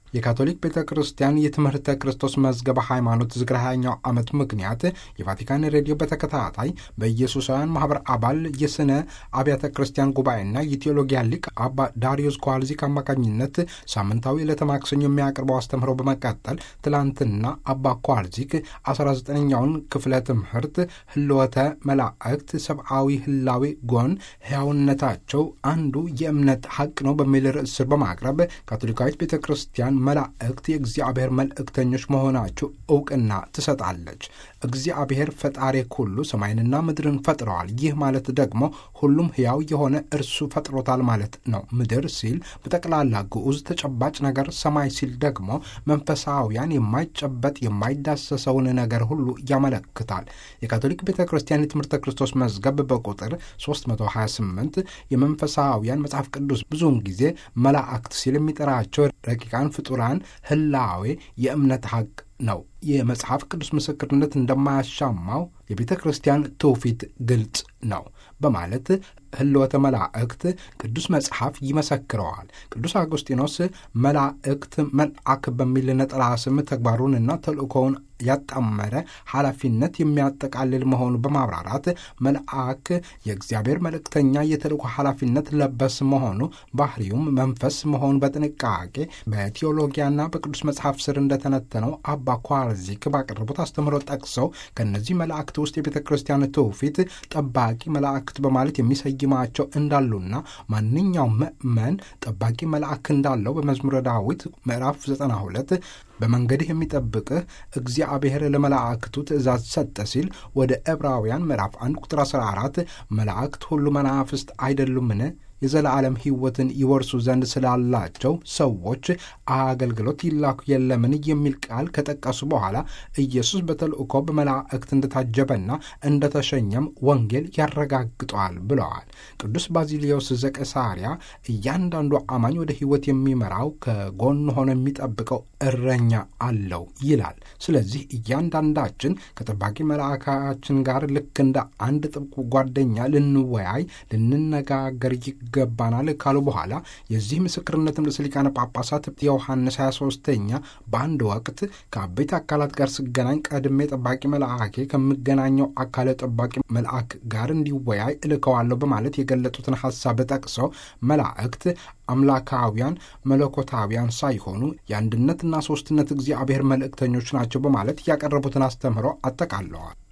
የካቶሊክ ቤተ ክርስቲያን የትምህርተ ክርስቶስ መዝገበ ሃይማኖት ዝክረ ሃያኛው ዓመት ምክንያት የቫቲካን ሬዲዮ በተከታታይ በኢየሱሳውያን ማህበር አባል የስነ አብያተ ክርስቲያን ጉባኤና የቴዎሎጊያ ሊቅ አባ ዳሪዮስ ኳልዚክ አማካኝነት ሳምንታዊ ዕለተ ማክሰኞ የሚያቀርበው አስተምህሮ በመቀጠል ትላንትና አባ ኳልዚክ 19ኛውን ክፍለ ትምህርት ህልወተ መላእክት ሰብአዊ ህላዌ ጎን ሕያውነታቸው አንዱ የእምነት ሐቅ ነው በሚል ርዕስ ስር በማቅረብ ካቶሊካዊት ቤተ ክርስቲያን መላእክት የእግዚአብሔር መልእክተኞች መሆናቸው እውቅና ትሰጣለች። እግዚአብሔር ፈጣሪ ሁሉ ሰማይንና ምድርን ፈጥረዋል። ይህ ማለት ደግሞ ሁሉም ሕያው የሆነ እርሱ ፈጥሮታል ማለት ነው። ምድር ሲል በጠቅላላ ግዑዝ ተጨባጭ ነገር፣ ሰማይ ሲል ደግሞ መንፈሳውያን የማይጨበጥ የማይዳሰሰውን ነገር ሁሉ ያመለክታል። የካቶሊክ ቤተ ክርስቲያን የትምህርተ ክርስቶስ መዝገብ በቁጥር 328 የመንፈሳውያን መጽሐፍ ቅዱስ ብዙውን ጊዜ መላእክት ሲል የሚጠራቸው ረቂቃን ፍጡራን ህላዌ የእምነት ሐቅ ነው። የመጽሐፍ ቅዱስ ምስክርነት እንደማያሻማው የቤተ ክርስቲያን ትውፊት ግልጽ ነው በማለት ህልወተ መላእክት ቅዱስ መጽሐፍ ይመሰክረዋል። ቅዱስ አውጉስጢኖስ መላእክት መልአክ በሚል ነጠላ ስም ተግባሩንና ተልእኮውን ያጣመረ ኃላፊነት የሚያጠቃልል መሆኑ በማብራራት መልአክ የእግዚአብሔር መልእክተኛ የተልእኮ ኃላፊነት ለበስ መሆኑ ባህሪውም መንፈስ መሆኑ በጥንቃቄ በቴዎሎጊያና በቅዱስ መጽሐፍ ስር እንደተነተነው አባ ኳርዚክ ባቀረቡት አስተምህሮ ጠቅሰው ከእነዚህ መላእክት ውስጥ የቤተ ክርስቲያን ትውፊት ጠባቂ መላእክት በማለት የሚሰይማቸው እንዳሉና ማንኛውም ምእመን ጠባቂ መልአክ እንዳለው በመዝሙረ ዳዊት ምዕራፍ 92 በመንገድህ የሚጠብቅህ እግዚአብሔር ለመላእክቱ ትእዛዝ ሰጠ ሲል ወደ ዕብራውያን ምዕራፍ 1 ቁጥር 14 መላእክት ሁሉ መናፍስት አይደሉምን የዘላለም ሕይወትን ይወርሱ ዘንድ ስላላቸው ሰዎች አገልግሎት ይላኩ የለምን የሚል ቃል ከጠቀሱ በኋላ ኢየሱስ በተልእኮ በመላእክት እንደታጀበና እንደተሸኘም ወንጌል ያረጋግጠዋል ብለዋል። ቅዱስ ባዚሊዮስ ዘቀሳሪያ እያንዳንዱ አማኝ ወደ ሕይወት የሚመራው ከጎን ሆኖ የሚጠብቀው እረኛ አለው ይላል። ስለዚህ እያንዳንዳችን ከጠባቂ መልአካችን ጋር ልክ እንደ አንድ ጥብቅ ጓደኛ ልንወያይ፣ ልንነጋገር ይገባናል ካሉ በኋላ የዚህ ምስክርነትም ርዕሰ ሊቃነ ጳጳሳት ዮሐንስ 23ኛ በአንድ ወቅት ከአበይት አካላት ጋር ስገናኝ ቀድሜ ጠባቂ መልአኬ ከምገናኘው አካለ ጠባቂ መልአክ ጋር እንዲወያይ እልከዋለሁ በማለት የገለጡትን ሐሳብ ጠቅሰው መላእክት አምላካውያን መለኮታውያን ሳይሆኑ የአንድነትና ሦስትነት እግዚአብሔር መልእክተኞች ናቸው በማለት ያቀረቡትን አስተምህሮ አጠቃለዋል።